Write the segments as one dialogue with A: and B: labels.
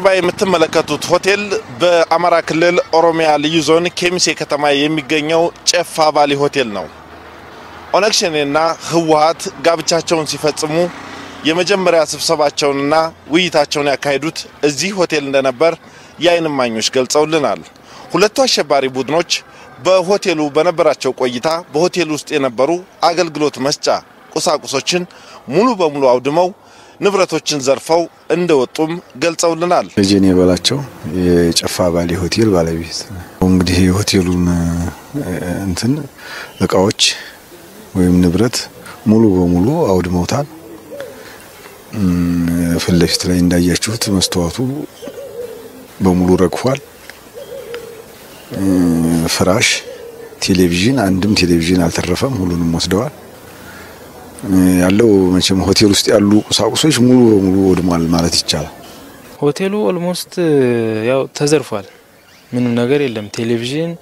A: ከጀርባ የምትመለከቱት ሆቴል በአማራ ክልል ኦሮሚያ ልዩ ዞን ኬሚሴ ከተማ የሚገኘው ጨፋ ቫሊ ሆቴል ነው። ኦነግ ሸኔና ህወሓት ጋብቻቸውን ሲፈጽሙ የመጀመሪያ ስብሰባቸውንና ውይይታቸውን ያካሄዱት እዚህ ሆቴል እንደነበር የዓይን እማኞች ገልጸውልናል። ሁለቱ አሸባሪ ቡድኖች በሆቴሉ በነበራቸው ቆይታ በሆቴሉ ውስጥ የነበሩ አገልግሎት መስጫ ቁሳቁሶችን ሙሉ በሙሉ አውድመው ንብረቶችን ዘርፈው እንደወጡም ገልጸውልናል።
B: ደጀኔ በላቸው የጨፋ ቫሊ ሆቴል ባለቤት እንግዲህ የሆቴሉን እንትን እቃዎች ወይም ንብረት ሙሉ በሙሉ አውድመውታል። ፊት ለፊት ላይ እንዳያችሁት መስተዋቱ በሙሉ ረግፏል። ፍራሽ፣ ቴሌቪዥን፣ አንድም ቴሌቪዥን አልተረፈም። ሁሉንም ወስደዋል። ያለው መቼም ሆቴል ውስጥ ያሉ ቁሳቁሶች ሙሉ በሙሉ ወድሟል ማለት ይቻላል።
C: ሆቴሉ ኦልሞስት ያው ተዘርፏል። ምንም ነገር የለም። ቴሌቪዥን፣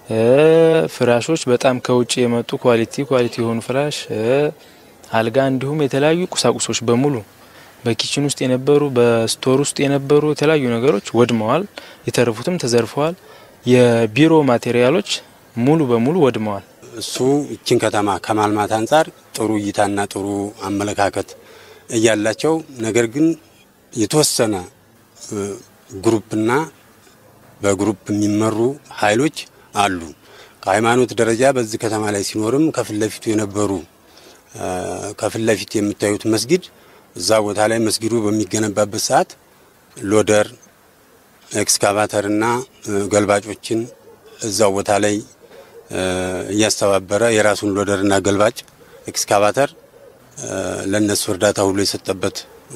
C: ፍራሾች በጣም ከውጭ የመጡ ኳሊቲ ኳሊቲ የሆኑ ፍራሽ፣ አልጋ እንዲሁም የተለያዩ ቁሳቁሶች በሙሉ በኪችን ውስጥ የነበሩ በስቶር ውስጥ የነበሩ የተለያዩ ነገሮች ወድመዋል። የተረፉትም ተዘርፈዋል። የቢሮ ማቴሪያሎች ሙሉ በሙሉ ወድመዋል።
D: እሱ ይችን ከተማ ከማልማት አንጻር ጥሩ እይታና ጥሩ አመለካከት እያላቸው ነገር ግን የተወሰነ ግሩፕና በግሩፕ የሚመሩ ኃይሎች አሉ። ከሃይማኖት ደረጃ በዚህ ከተማ ላይ ሲኖርም ከፊት ለፊቱ የነበሩ ከፊት ለፊት የምታዩት መስጊድ እዛ ቦታ ላይ መስጊዱ በሚገነባበት ሰዓት ሎደር ኤክስካቫተርና ገልባጮችን እዛው ቦታ ላይ እያስተባበረ የራሱን ሎደርና ገልባጭ ኤክስካቫተር ለነሱ እርዳታ ሁሉ የሰጠበት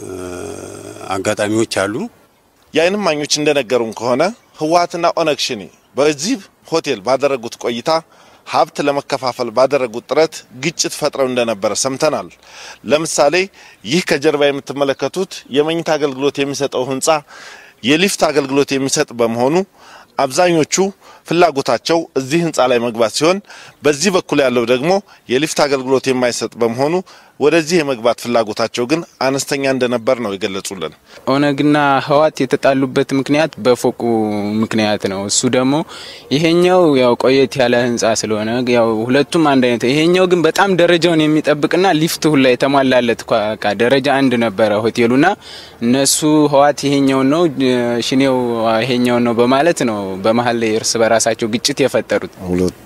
D: አጋጣሚዎች አሉ።
A: የዓይን እማኞች እንደነገሩን ከሆነ ህወሓትና ኦነግ ሸኔ በዚህ ሆቴል ባደረጉት ቆይታ ሀብት ለመከፋፈል ባደረጉት ጥረት ግጭት ፈጥረው እንደነበረ ሰምተናል። ለምሳሌ ይህ ከጀርባ የምትመለከቱት የመኝታ አገልግሎት የሚሰጠው ህንፃ የሊፍት አገልግሎት የሚሰጥ በመሆኑ አብዛኞቹ ፍላጎታቸው እዚህ ህንፃ ላይ መግባት ሲሆን በዚህ በኩል ያለው ደግሞ የሊፍት አገልግሎት የማይሰጥ በመሆኑ ወደዚህ የመግባት ፍላጎታቸው ግን አነስተኛ እንደነበር ነው የገለጹልን።
E: ኦነግና ህወሓት የተጣሉበት ምክንያት በፎቁ ምክንያት ነው። እሱ ደግሞ ይሄኛው ያው ቆየት ያለ ህንፃ ስለሆነ ያው ሁለቱም አንድ አይነት፣ ይሄኛው ግን በጣም ደረጃውን የሚጠብቅና ሊፍት ሁላ የተሟላለት ካ ደረጃ አንድ ነበረ ሆቴሉና እነሱ ህወሓት ይሄኛውን ነው ሽኔው ይሄኛውን ነው በማለት ነው በመሀል ላይ እርስ በራሳቸው ግጭት የፈጠሩት።
B: ሁለቱ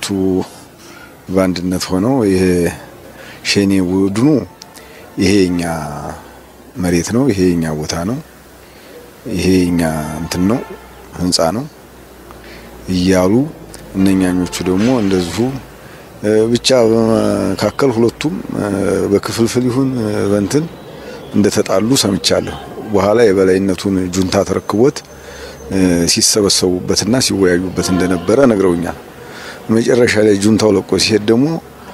B: በአንድነት ሆነው ይሄ ሸኔ ቡድኑ ይሄ የኛ መሬት ነው፣ ይሄ የኛ ቦታ ነው፣ ይሄ የኛ እንትን ነው ህንፃ ነው እያሉ እነኛኞቹ ደግሞ እንደዚሁ ብቻ በመካከል ሁለቱም በክፍልፍል ይሁን በንትን እንደተጣሉ ሰምቻለሁ። በኋላ የበላይነቱን ጁንታ ተረክቦት ሲሰበሰቡበትና ሲወያዩበት እንደነበረ ነግረውኛል። መጨረሻ ላይ ጁንታው ለቆ ሲሄድ ደግሞ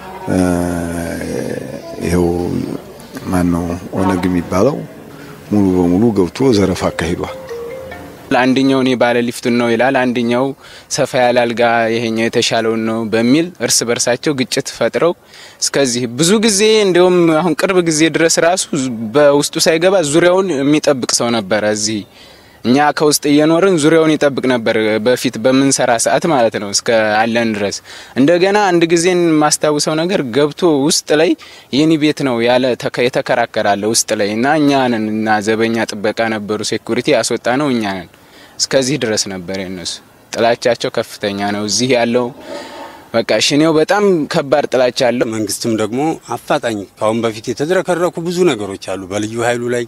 B: ይኸው ማን ነው ኦነግ የሚባለው ሙሉ በሙሉ ገብቶ ዘረፋ አካሂዷል።
E: አንደኛው እኔ ባለ ሊፍቱን ነው ይላል፣ አንደኛው ሰፋ ያለ አልጋ ይሄኛው የተሻለውን ነው በሚል እርስ በርሳቸው ግጭት ፈጥረው እስከዚህ ብዙ ጊዜ እንዲሁም አሁን ቅርብ ጊዜ ድረስ ራሱ በውስጡ ሳይገባ ዙሪያውን የሚጠብቅ ሰው ነበረ እዚህ እኛ ከውስጥ እየኖርን ዙሪያውን ይጠብቅ ነበር። በፊት በምንሰራ ሰዓት ማለት ነው እስከ አለን ድረስ። እንደገና አንድ ጊዜ የማስታውሰው ነገር ገብቶ ውስጥ ላይ የኔ ቤት ነው ያለ የተከራከራለ ውስጥ ላይ እና እኛ ነን እና ዘበኛ ጥበቃ ነበሩ ሴኩሪቲ ያስወጣ ነው እኛ ነን። እስከዚህ ድረስ ነበር የነሱ ጥላቻቸው ከፍተኛ ነው። እዚህ ያለው በቃ ሽኔው በጣም ከባድ ጥላቻ አለው።
D: መንግስትም ደግሞ አፋጣኝ ካሁን በፊት የተዝረከረኩ ብዙ ነገሮች አሉ በልዩ ኃይሉ ላይ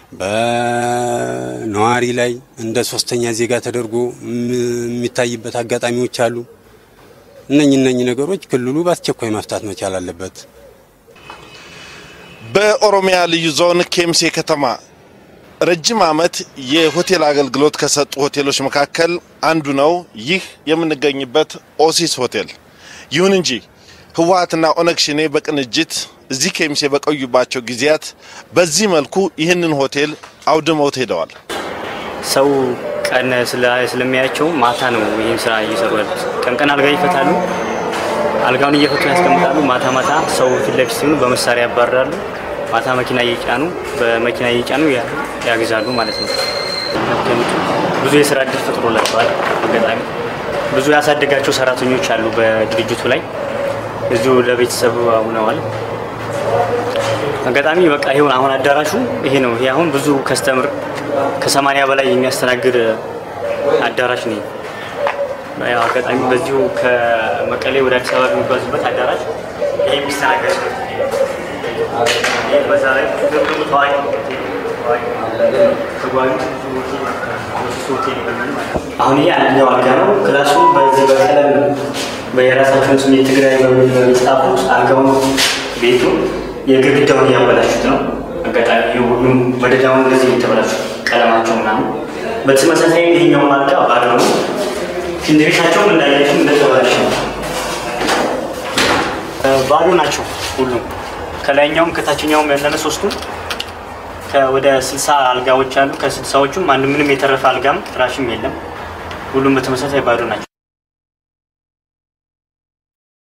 D: በነዋሪ ላይ እንደ ሶስተኛ ዜጋ ተደርጎ የሚታይበት አጋጣሚዎች አሉ። እነኚህ እነኚህ ነገሮች ክልሉ በአስቸኳይ መፍታት መቻል አለበት።
A: በኦሮሚያ ልዩ ዞን ኬምሴ ከተማ ረጅም ዓመት የሆቴል አገልግሎት ከሰጡ ሆቴሎች መካከል አንዱ ነው ይህ የምንገኝበት ኦሲስ ሆቴል። ይሁን እንጂ ህወሓትና ኦነግ ሸኔ በቅንጅት እዚህ ኬሚሴ በቆዩባቸው ጊዜያት በዚህ መልኩ ይህንን ሆቴል አውድመውት ሄደዋል።
F: ሰው ቀን ስለሚያያቸው ማታ ነው ይህን ስራ እየሰሩ ያሉት። ቀን ቀን አልጋ ይፈታሉ፣ አልጋውን እየፈቱ ያስቀምጣሉ። ማታ ማታ ሰው ፊት ለፊት ሲሆኑ በመሳሪያ ያባርራሉ። ማታ መኪና እየጫኑ በመኪና እየጫኑ ያግዛሉ ማለት ነው። ብዙ የስራ እድል ፈጥሮላቸዋል። አጋጣሚ ብዙ ያሳደጋቸው ሰራተኞች አሉ በድርጅቱ ላይ እዚሁ ለቤተሰብ ሆነዋል። አጋጣሚ በቃ ይሁን አሁን አዳራሹ ይሄ ነው። ይሄ አሁን ብዙ ከስተምር ከሰማንያ በላይ የሚያስተናግድ አዳራሽ ነው። ያው አጋጣሚ በዚሁ ከመቀሌ ወደ አዲስ አበባ የሚጓዙበት አዳራሽ ይሄ የሚስተናገድ ነው። ይሄ በዛ ላይ ግብግቡ ታዋቂ ተጓዥ ሆቴል ይሆናል ማለት ነው። አሁን ይሄ አንደኛው አልጋ ነው። ክላሱ በዚህ በቀለም በየራሳቸውን ስም የትግራይ በሚል ነው የጻፉት። አልጋውን ቤቱ የግድግዳውን እያበላሹት ነው። አጋጣሚ ይህ ሁሉም መደዳውን እንደዚህ የተበላሹት ቀለማቸው ምናምን። በተመሳሳይ ይሄኛው አልጋ ባዶ ነው። ሽንት ቤታቸውም እንዳያቸው እንደተበላሸ ነው። ባዶ ናቸው ሁሉም ከላይኛውም ከታችኛውም ያለነ ሶስቱም ወደ ስልሳ አልጋዎች አሉ። ከስልሳዎቹም አንድ ምንም የተረፈ አልጋም ፍራሽም የለም። ሁሉም በተመሳሳይ ባዶ ናቸው።